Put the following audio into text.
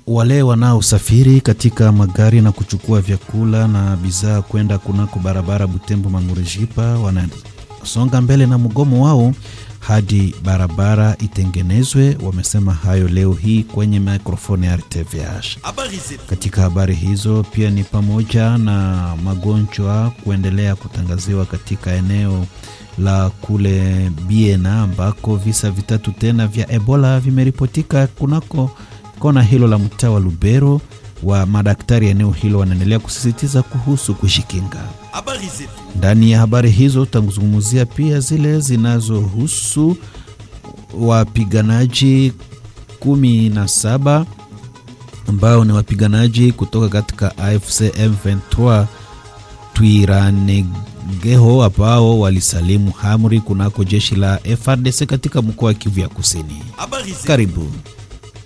wale wanaosafiri katika magari na kuchukua vyakula na bidhaa kwenda kunako barabara Butembo Mangurejipa wanasonga mbele na mgomo wao hadi barabara itengenezwe. Wamesema hayo leo hii kwenye mikrofoni ya RTVH. Katika habari hizo pia ni pamoja na magonjwa kuendelea kutangaziwa katika eneo la kule Biena ambako visa vitatu tena vya Ebola vimeripotika kunako kona hilo la mtaa wa Lubero. Wa madaktari eneo hilo wanaendelea kusisitiza kuhusu kujikinga. Ndani ya habari hizo tutazungumzia pia zile zinazohusu wapiganaji kumi na saba ambao ni wapiganaji kutoka katika AFC M23 Twiranegeho ambao walisalimu amri kunako jeshi la FARDC katika mkoa wa Kivu ya Kusini. Karibu.